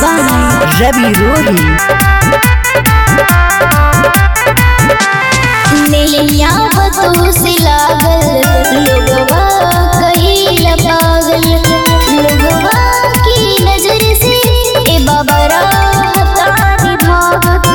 by Ravi Rohi. नैया बतू से लागल लोगवा कहिला पागल लोगवा की नजर से ए बाबा राहतानी भागत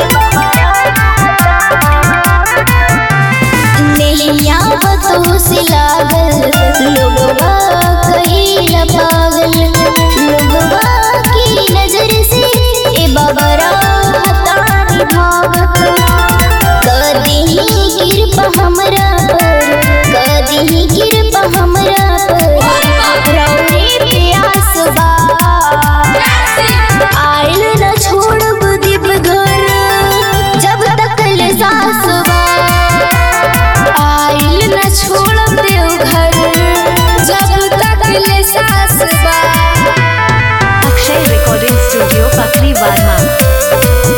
नैया बतू से लागल लोगवा कहिला पागल लोगवा की नजर से ए बाबा राहतानी भागत कदी कृपा हमरा पर कदी कृपा हमरा पर रौरे प्यास बा आइल न छोड़ब दिप घर जब तक ले सास बा आइल न छोड़ब देव घर जब तक ले सास बा Akshay Recording Studio, Pakri Varma.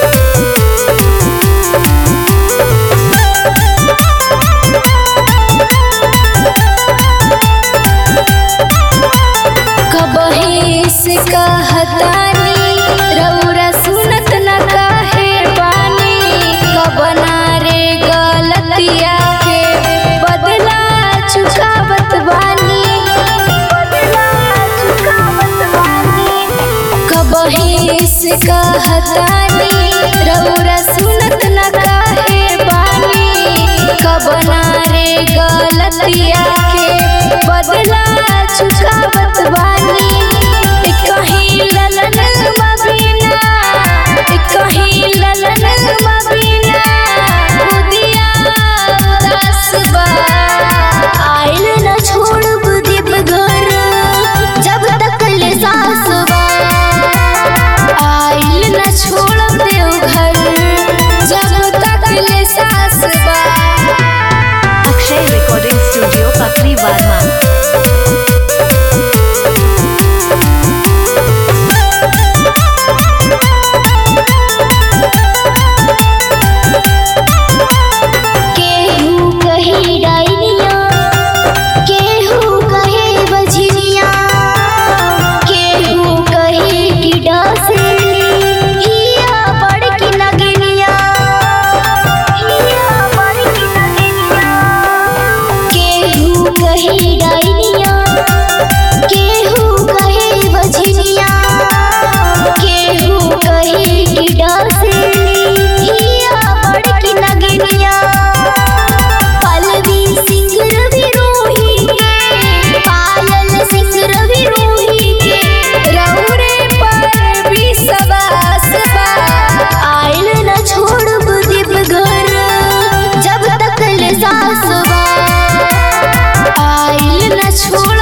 कबही से कहतानी रौरा सुनत न काहे बानी कबना रे गलतिया के बदला चुकावत बानी बदला चुकावत बानी कबही से कहतानी रौरा सुनत न काहे बानी कबना रे गलतिया के बदला चुकावत बानी एक कहीं ललन मबीना एक कहीं ललन मबीना उदिया उदास बा आइल न छोड़ब दीप घर जब तक ले सास बा आइल न छोड़ब देव घर जब तक ले सास बा Akshay Recording Studio, Pakri Varma. केहू कही डाइनिया केहू कहे बझनिया केहू कहे कि डासनी हिया बड़की नगनिया हिया बड़की नगनिया केहू कहे डाइनिया केहू कहे बझनिया केहू कहे कि डासनी हिया बड़की नगनिया पलवी सिंह रवि रोही के पायल सिंह रवि रोही के रौरे पर भी सबास बा आइल न छोड़ब दीप घर जब तक ले सास बा आइल न छोड़